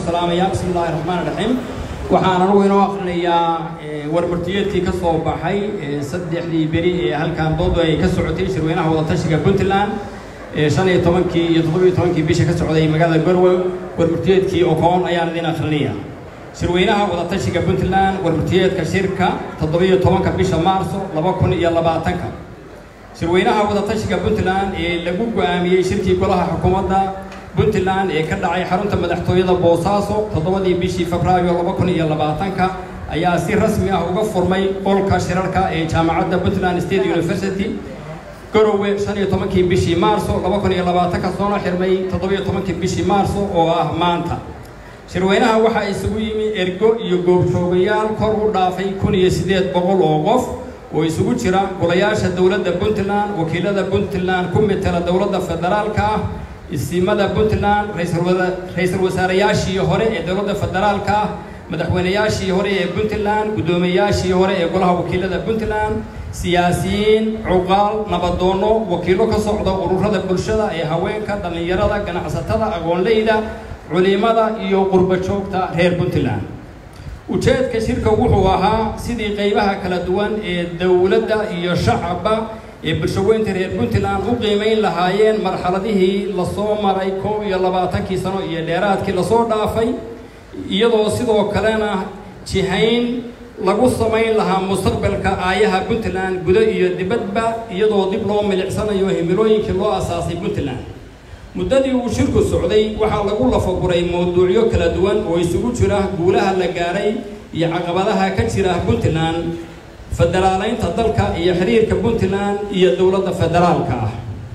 salaamayaa bismi illaahi raxmaan raxiim waxaan anugu inoo akrinayaa warmartiyeedkii ka soo baxay saddexdii beri ee halkan doodu ay ka socotay shirweynaha wadatashiga puntland shan iyo tobankii iyo toddobiyo tobankii bisha ka socday magaalada gorwe warmartiyeedkii okoon ayaan idin akrinaya shirweynaha wadatashiga puntland warmartiyeedka shirka toddobiyo tobanka bisha maarso laba kun iyo labaatanka shirweynaha wadatashiga puntland ee lagu go-aamiyey shirkii golaha xukuumadda puntland ee ka dhacay xarunta madaxtooyada boosaaso toddobadii bishii febraayo laba kun iyo labaatanka ayaa si rasmi ah uga furmay qolka shirarka ee jaamacadda puntland state university garowe shan iyo tobankii bishii maarso laba kun iyo labaatanka soona xirmay toddobiyo tobankii bishii maarso oo ah maanta shirweynaha waxaa isugu yimi ergo iyo goobjoogayaal kor u dhaafay kun iyo siddeed boqol oo qof oo isugu jira golayaasha dowladda puntland wakiilada puntland ku metela dowladda federaalka ah isimada puntland ra-iisul wasaarayaashii hore ee dowladda federaalka ah madaxweynayaashii hore ee puntland guddoomiyayaashii hore ee golaha wakiilada puntland siyaasiyiin cuqaal nabadoonno wakiillo ka socda ururada bulshada ee haweenka dhallinyarada ganacsatada aqoonleyda culimada iyo qurbo joogta reer puntland ujeedka shirka wuxuu ahaa sidii qaybaha kala duwan ee dowladda iyo shacabba ee bulshaweynta reer puntland u qiimayn lahaayeen marxaladihii lasoo maray koob iyo labaatankii sano iyo dheeraadkii lasoo dhaafay iyadoo sidoo kalena jihayn lagu samayn lahaa mustaqbalka aayaha puntland gudo iyo dibadba iyadoo dib loo milicsanayo himilooyinkii loo asaasay puntland muddadii uu shirku socday waxaa lagu lafaguray mawduucyo kala duwan oo isugu jira guulaha la gaaray iyo caqabadaha ka jira puntland federaaleynta dalka iyo xiriirka puntland iyo dowladda federaalka ah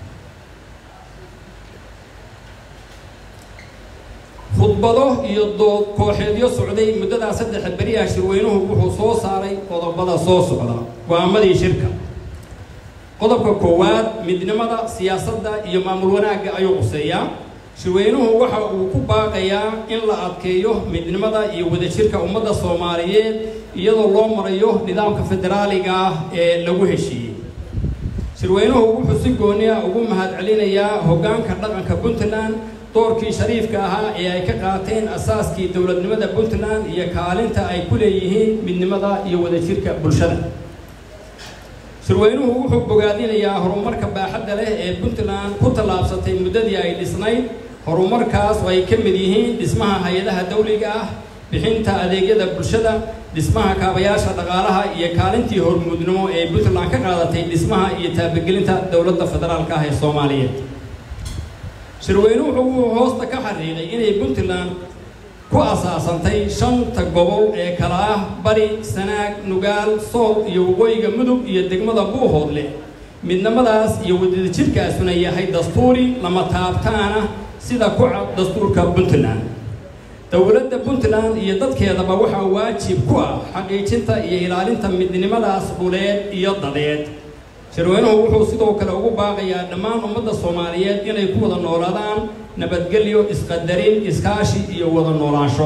khudbado iyo dood kooxeedyo socday muddadaa saddexa beriyaha shirweynuhu wuxuu soo saaray qodobada soo socda go-aamadii shirka qodobka koowaad midnimada siyaasadda iyo maamul wanaagga ayuu quseeyaa shirweynuhu waxa uu ku baaqayaa in la adkeeyo midnimada iyo wadajirka ummadda soomaaliyeed iyadoo loo marayo nidaamka federaaliga ah ee lagu heshiiyey shirweynuhu wuxuu si gooni ah ugu mahadcelinayaa hoggaanka dhaqanka puntland doorkii shariifka ahaa ee ay ka qaateen asaaskii dowladnimada puntland iyo kaalinta ay ku leeyihiin midnimada iyo wadajirka bulshada shirweynuhu wuxuu bogaadinayaa horumarka baaxadda leh ee puntland ku tallaabsatay muddadii ay dhisnayd horumarkaas oo ay ka mid yihiin dhismaha hay-adaha dawliga ah bixinta adeegyada bulshada dhismaha kaabayaasha dhaqaalaha iyo kaalintii hormuudnimo ee puntland ka qaadatay dhismaha iyo taabagelinta dowladda federaalka ah ee soomaaliyeed shirweynuhu wuxuu hoosta ka xariiqay inay puntland ku asaasantay shanta gobol ee kala ah bari sanaag nugaal sool iyo waqooyiga mudug iyo degmada buuhoodle midnimadaas iyo wadajirkaasuna yahay dastuuri lama taabtaana sida ku cad dastuurka puntland dowladda puntland iyo dadkeedaba waxaa waajib ku ah xaqiijinta iyo ilaalinta midnimadaas dhuleed iyo dadeed shirweynuhu wuxuu sidoo kale ugu baaqayaa dhammaan ummadda soomaaliyeed inay ku wada noolaadaan nabadgelyo isqadarin iskaashi iyo wada noolaansho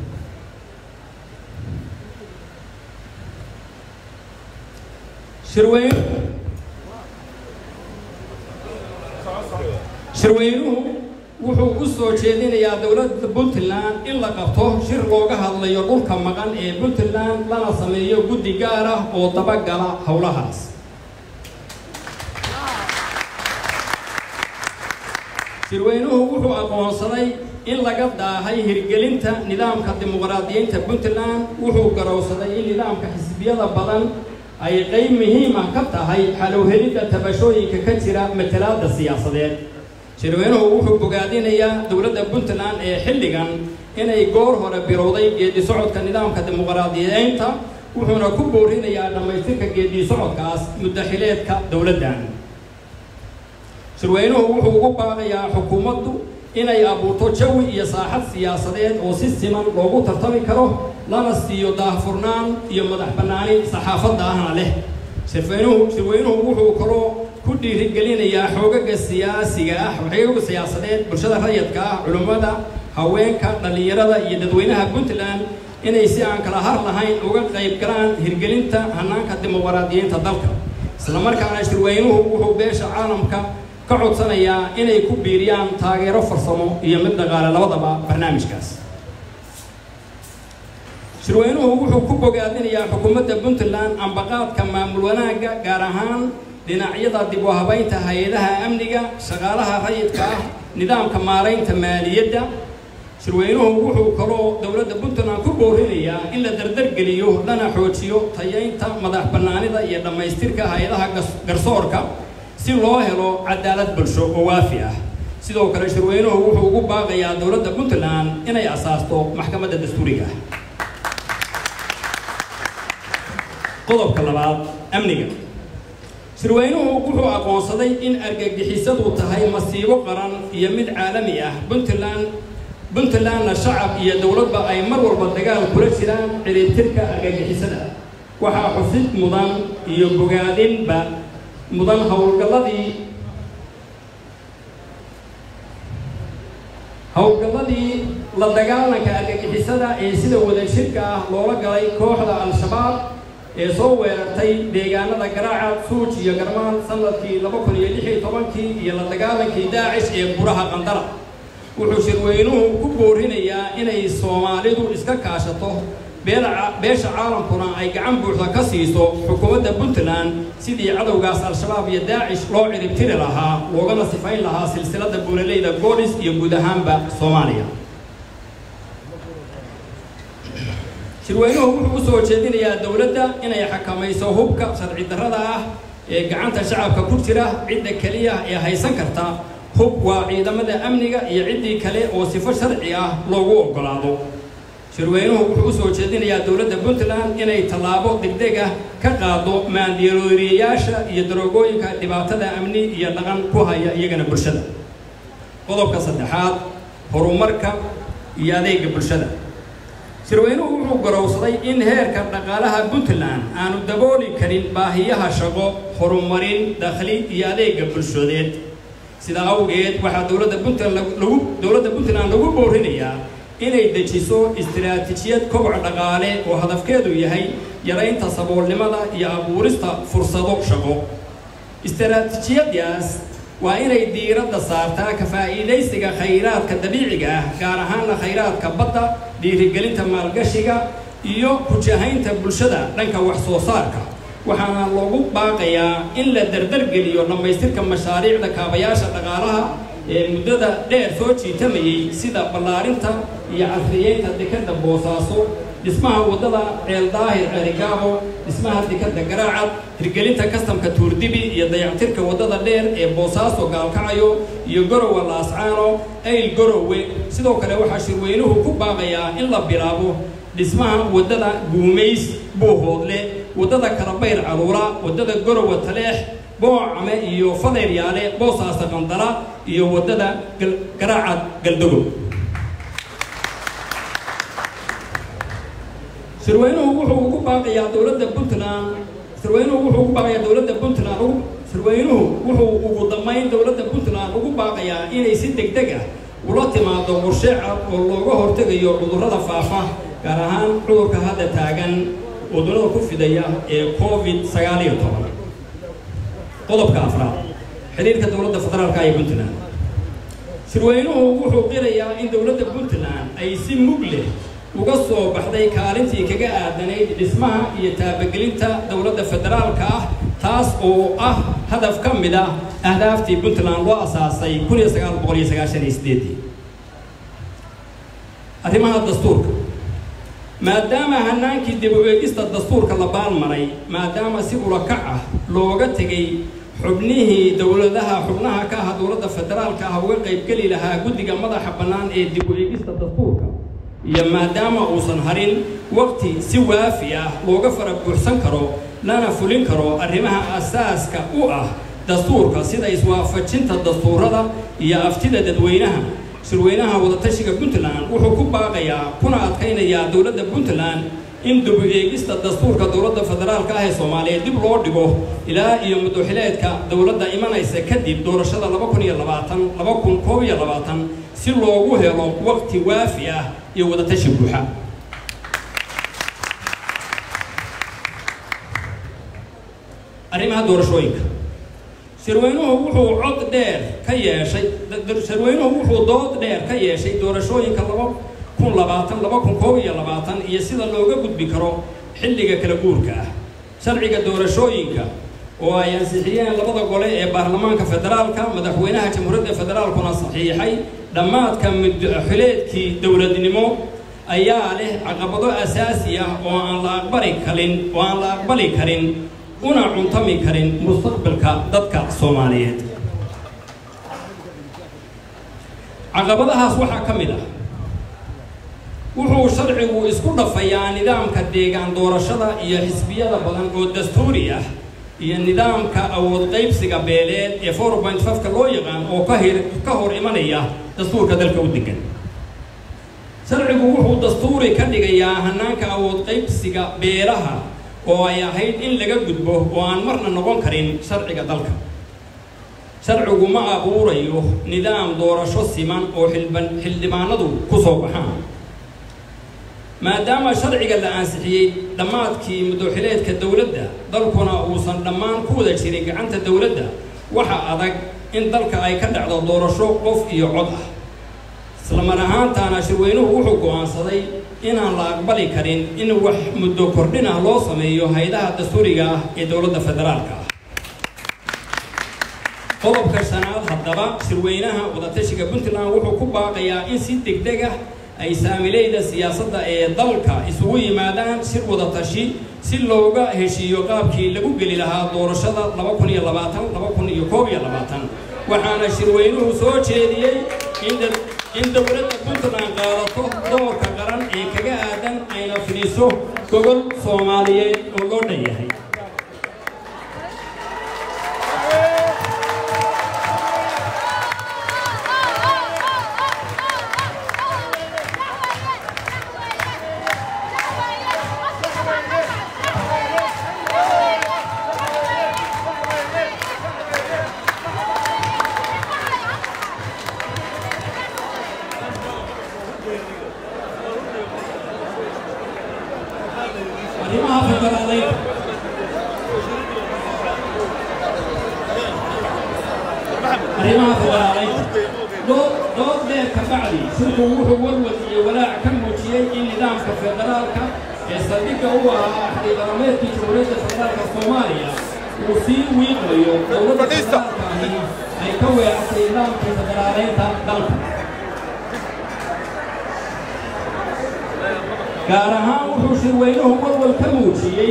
shirweyn shirweynuhu wuxuu u soo jeedinayaa dowladda puntland in la qabto shir looga hadlayo dhulka maqan ee puntland lana sameeyo guddi gaar ah oo dabagala howlahaas shirweynuhu wuxuu aqoonsaday in laga daahay hirgelinta nidaamka dimuqraadiyiinta puntland wuxuu garowsaday in nidaamka xisbiyada badan ay qayb muhiim ah ka tahay xalowhelidda tabashooyinka ka jira matalaadda siyaasadeed shirweynuhu wuxuu bogaadinayaa dowladda puntland ee xilligan inay goor hore bilowday geedi socodka nidaamka dimuqraadiyeynta wuxuuna ku boorinayaa dhammaystirka geedi socodkaas muddaxileedka dowladdan shirweynuhu wuxuu ugu baaqayaa xukuumaddu inay abuurto jawi iyo saaxad siyaasadeed oo si siman loogu tartami karo lana siiyo daahfurnaan iyo madax bannaani saxaafadda ahna leh shirweynuhu shirweynuhu wuxuu kaloo ku dhiirigelinayaa xoogaga siyaasiga ah xoogaga siyaasadeed bulshada rayadka ah culimmada haweenka dhallinyarada iyo dadweynaha puntland inay si aan kala har lahayn uga qayb galaan hirgelinta hanaanka dimuqraadiyiinta dalka islamarkaana shirweynuhu wuxuu beesha caalamka ka codsanayaa inay ku biiriyaan taageero farsamo iyo mid dhaqaale labadaba barnaamijkaas shirweynuhu wuxuu ku bogaadinayaa xukuumadda puntland ambaqaadka maamul wanaagga gaar ahaan dhinacyada dib u habaynta hay-adaha amniga shaqaalaha rayidka ah nidaamka maaraynta maaliyadda shirweynuhu wuxuu kaloo dowladda puntland ku boorinayaa in la dardargeliyo lana xoojiyo tayaynta madax bannaanida iyo dhammaystirka hay-adaha garsoorka si loo helo cadaalad bulsho oo waafi ah sidoo kale shirweynuhu wuxuu ugu baaqayaa dowladda puntland inay asaasto maxkamadda dastuuriga qodobka labaad amniga shirweynuhu wuxuu aqoonsaday in argagixisadu tahay masiibo qaran iyo mid caalami ah puntland puntlandna shacab iyo dowladba ay mar walba dagaal kula jiraan ciribtirka argagixisada waxaa xusid mudan iyo bogaadinba mudan howlgalladii howlgalladii la dagaalanka argagixisada ee sida wadajirka ah loola galay kooxda al-shabaab ee soo weerartay deegaanada garaaca suuj iyo garmaan sanadkii laba kun iyo lix iyo tobankii iyo la dagaalankii daacish ee buraha qandara wuxuu shirweynuhu ku boorinayaa inay soomaalidu iska kaashato beesha caalamkuna ay gacan buuxda ka siiso xukuumadda puntland sidii cadowgaas al-shabaab iyo daacish loo ciribtiri lahaa loogana sifayn lahaa silsiladda buulaleyda goolis iyo guud ahaanba soomaaliya shirweynuhu wuxuu u soo jeedinayaa dowladda inay xakamayso hubka sharci darrada ah ee gacanta shacabka ku jira cidda keliya ee haysan karta hub waa ciidamada amniga iyo ciddii kale oo sifo sharci ah loogu oggolaado shirweynuhu wuxuu u soo jeedinayaa dowladda puntland inay tallaabo degdeg ah ka qaado maandirooriyayaasha iyo daroogooyinka dhibaatada amni iyo dhaqan ku haya iyagana bulshada qodobka saddexaad horumarka iyo adeega bulshada shirweynuhu wuxuu garowsaday in heerka dhaqaalaha puntland aanu dabooli karin baahiyaha shaqo horumarin dakhli iyo adeega bulshadeed sidaa awgeed waxaa dowladda puntland lagu dowladda puntland lagu boorinayaa inay dejiso istiraatiijiyad koboc dhaqaale oo hadafkeedu yahay yaraynta saboolnimada iyo abuurista fursado shaqo istiraatiijiyadaas waa inay diiradda saartaa ka faa'iidaysiga khayraadka dabiiciga ah gaar ahaanna khayraadka badda dhiirigelinta maalgashiga iyo kujahaynta bulshada dhanka wax soo saarka waxaana loogu baaqayaa in la dardargeliyo dhammaystirka mashaariicda kaabayaasha dhaqaalaha ee muddada dheer soo jiitamayay sida ballaarinta iyo casriyeynta dekadda boosaaso dhismaha waddada ceeldaahir ceerigaabo dhismaha dekadda garaacad hirgelinta kastamka tuurdibi iyo dayactirka waddada dheer ee boosaaso gaalkacayo iyo gorowa laascaano ayl gorowe sidoo kale waxaa shirweynuhu ku baaqayaa in la bilaabo dhismaha waddada guumays buuhoodle waddada kalabayr caruura waddada gorowa taleex boocame iyo fadeyryaale boosaasa qandala iyo waddada garaacad galdogob shirweynuhu wuxuu ugu baaqayaa dowladda puntland shirweynuhu wuxuu ugu baaqayaa dowladda puntland shirweynuhu wuxuu ugu dambayn dowladda puntland ugu baaqayaa inay si deg deg ah ula timaado qorshe cad oo looga hortegayo cudurrada faafa gaar ahaan cudurka hadda taagan oo dunida ku fidaya ee covid sagaal iyo toban qodobka afraad xiriirka dowladda federaalka ee puntland shirweynuhu wuxuu qirayaa in dowladda puntland ay si mug leh uga soo baxday kaalintii kaga aadanayd dhismaha iyo taabagelinta dowladda federaalka ah taas oo ah hadaf ka mid ah ahdaaftii puntland loo asaasay kun iyo sagaal boqol iyo sagaashan iyo sideedii arrimaha dastuurka maadaama hanaankii dib u eegista dastuurka la baalmaray maadaama si ulakac ah looga tegay xubnihii dowladaha xubnaha ka ah dowladda federaalka ah uga qaybgeli lahaa guddiga madaxa bannaan ee dib u eegista dastuurka iyo maadaama uusan harin waqti si waafi ah looga fara buuxsan karo lana fulin karo arrimaha asaaska u ah dastuurka sida iswaafajinta dastuurada iyo aftida dadweynaha shirweynaha wadatashiga puntland wuxuu ku baaqayaa kuna adkaynayaa dowladda puntland in dib u eegista dastuurka dowladda federaalka ah ee soomaaliyeed dib loo dhigo ilaa iyo muddoxileedka dowladda imanaysa kadib doorashada laba kun iyo labaatan laba kun koob iyo labaatan si loogu helo waqti waafi ah iyo wadatashi buuxa arrimaha doorashooyinka shirweynuhu wuxuu cod dheer ka yeeshay shirweynuhu wuxuu dood dheer ka yeeshay doorashooyinka laba kun labaatan laba kun koob iyo labaatan iyo sida looga gudbi karo xilliga kala guurka ah sharciga doorashooyinka oo ay ansixiyeen labada gole ee baarlamaanka federaalka madaxweynaha jamhuuriyadda federaalkuna saxiixay dhammaadka mudxileedkii dowladnimo ayaa leh caqabado asaasi ah oo aan la aqbali karin oo aan la aqbali karin una cuntami karin mustaqbalka dadka soomaaliyeed caqabadahaas waxaa ka mid ah wuxuu sharcigu isku dhafayaa nidaamka deegaan doorashada iyo xisbiyada badan oo dastuuri ah iyo nidaamka awood qaybsiga beeleed ee four point fiveka loo yaqaan oo ka hir ka hor imanaya dastuurka dalka u degan sharcigu wuxuu dastuuri ka dhigayaa hanaanka awood qaybsiga beelaha oo ay ahayd in laga gudbo oo aan marna noqon karin sharciga dalka sharcigu ma abuurayo nidaam doorasho siman oo xilban xildhibaanadu ku soo baxaan maadaama sharciga la ansixiyey dhammaadkii mudooxileedka dowladda dalkuna uusan dhammaan ku wada jirin gacanta dowladda waxa adag in dalka ay ka dhacdo doorasho qof iyo cod ah islamar ahaantaana shirweynuhu wuxuu go'aansaday inaan la aqbali karin in wax muddo kordhin ah loo sameeyo hay-adaha dastuuriga ah ee dowladda federaalka ah qodobka shanaad haddaba shirweynaha wadatashiga puntland wuxuu ku baaqayaa in si degdeg ah ay saamileyda siyaasadda ee dalka isugu yimaadaan shir wadatashi si looga heshiiyo qaabkii lagu geli lahaa doorashada laba kun iyo labaatan laba kun iyo koob iyo labaatan waxaana shirweynuhu soo jeediyey in dowladda puntland qaadato doorka qaran ee kaga aadan ayna fidiso gogol soomaaliyeed oo loo dhan yahay arrimaha federaaleed arrimaha federaaleed dood dood dheer ka bacdi shirku wuxuu warwad iyo walaac ka muujiyey in nidaamka federaalka ee saldhigga u ahaa axdiqarameedkii jamhuuriyadda federaalka soomaaliya uu sii wiiqmayo dowladda federaalka ahi ay ka weecatay nidaamkii federaaleynta dalka gaar ahaan wuxuu shirweynuhu walwal ka muujiyey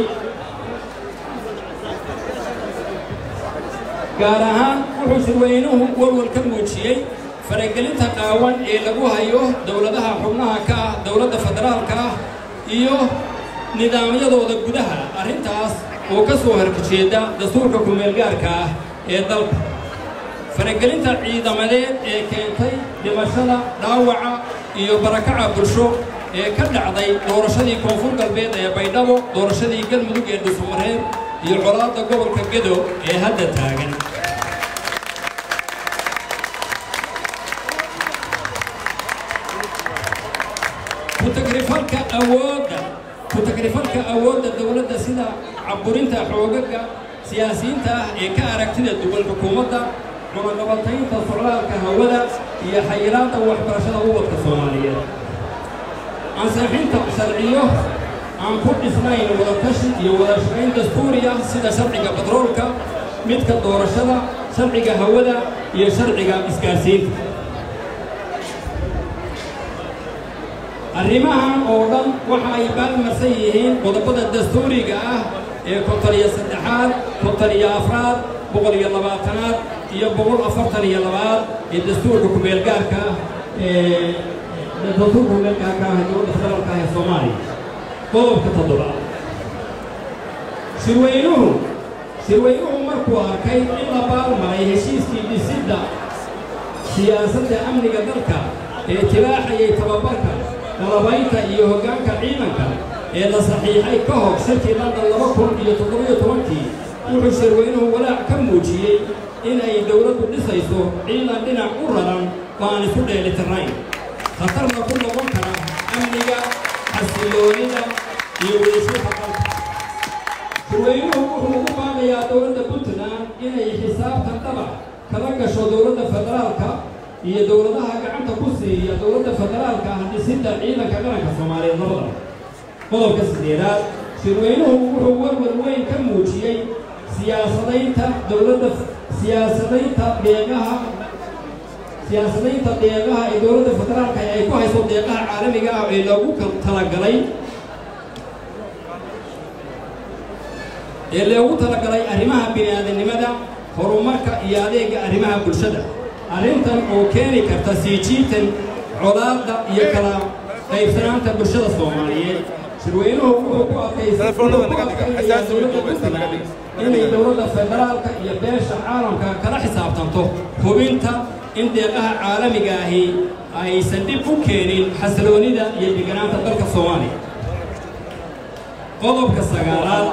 gaar ahaan wuxuu shirweynuhu walwal ka muujiyey faragelinta qaawan ee lagu hayo dowladaha xubnaha ka ah dowladda federaalka ah iyo nidaamyadooda gudaha arrintaas oo ka soo harjeeda dastuurka ku-meelgaarka ah ee dalka faragelinta ciidamadeed ee keentay dhimashada dhaawaca iyo barakaca bulsho ee ka dhacday doorashadii koonfur galbeed ee baydhabo doorashadii galmudug ee dhusumareed iyo colaadda gobolka gedo ee hadda taagan ku-tagrifalka awoodda ku-tagrifalka awoodda dowladda sida caburinta xoogaga siyaasiyiinta ah ee ka aragtida duwan xukuumadda cunaqabataynta socdaalka hawada iyo xayiraadda waxbarashada ubadka soomaaliyeed ansixinta sharciyo aan ku dhisnayn wadatashi iyo wada shaqayn dastuuri ah sida sharciga batroolka midka doorashada sharciga hawada iyo sharciga isgaarsiinta arrimahan oo dhan waxa ay baalmarsan yihiin qodobada dastuuriga ah ee konton iyo saddexaad konton iyo afraad boqol iyo labaatanaad iyo boqol afartan iyo labaad ee dastuurka ku-meelgaarka ah ee dastuurka ku-meelgaarka ah ee dowladda federaalka ah ee soomaaliya qodobka toddobaad shirweynuhu shirweynuhu markuu arkay in la baalmaray heshiiskii dhisidda siyaasadda amniga dalka ee tibaaxayay tababarka qalabaynta iyo hoggaanka ciidanka ee la saxiixay ka hor shirkii london laba kun iyo toddobiyo tobankii wuxuu shirweynuhu walaac ka muujiyey in ay dowladdu dhisayso ciidan dhinac u raran oo aan isku dheelitirnayn khatarna ku noqon kara amniga xasiloonida iyo wadashirka dalka shirweynuhu wuxuu ugu baaqayaa dowladda puntland inay xisaabtan dhaba kala gasho dowladda federaalka iyo dowladaha gacanta ku siiya dowladda federaalka ah dhisidda ciidanka qaranka soomaaliyeed labada qodobka sideedaad shirweynuhu wuxuu warwar weyn ka muujiyey siyaasadaynta dowladda siyaasadaynta deeqaha siyaasadaynta deeqaha ee dowladda federaalka ay ku hayso deeqaha caalamiga ah ee loogu talagalay ee loogu talagalay arrimaha bini'aadanimada horumarka iyo adeega arrimaha bulshada arrintan oo keeni karta sii jiitan colaadda iyo kala qaybsanaanta bulshada soomaaliyeed shirweynuhu wuxuu ku adkaysayaa dowladda puntland inay dowladda federaalka iyo beesha caalamka kala xisaabtanto hubinta in deeqaha caalamiga ahi aysan dhib u keenin xasiloonida iyo deganaanta dalka soomaaliya qodobka sagaalaad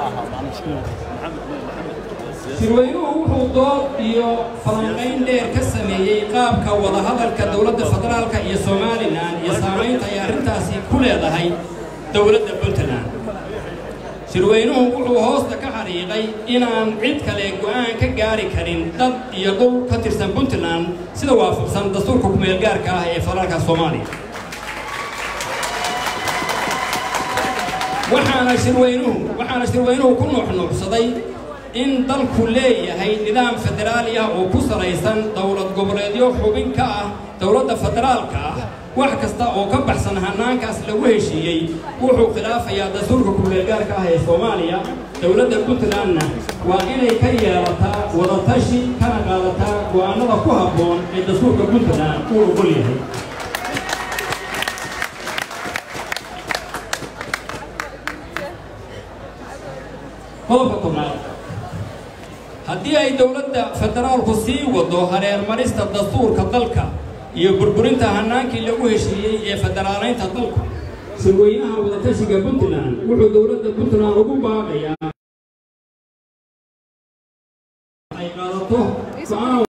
shirweynuhu wuxuu dood iyo falanqayn dheer ka sameeyey qaabka wadahadalka dowladda federaalka iyo somalilan iyo saamaynta ay arrintaasi ku leedahay dowladda puntland shirweynuhu wuxuu hoosta ka xariiqay inaan cid kale go'aan ka gaari karin dad iyo dhul ka tirsan puntland sida waafaqsan dastuurka kumeelgaarka ah ee federaalka soomaaliya waxaana shirweynuhu waxaana shirweynuhu ku nuuxnuuxsaday in dalku leeyahay nidaam federaali ah oo ku salaysan dowlad goboleedyo xubin ka ah dowladda federaalka ah wax kasta oo ka baxsan hanaankaas lagu heshiiyey wuxuu khilaafayaa dastuurka kumeelgaarka ah ee soomaaliya dowladda puntlandna waa inay ka yeelataa wadatashi kana qaadataa go'aanada ku habboon ee dastuurka puntland uu ogol yahay qodobka tobnaad haddii ay dowladda federaalku sii wado hareermarista dastuurka dalka iyo burburinta hanaankii lagu heshiiyey ee federaalaynta dalka shirweynaha wadatashiga puntland wuxuu dowladda puntland ugu baaqayaa ay qaadato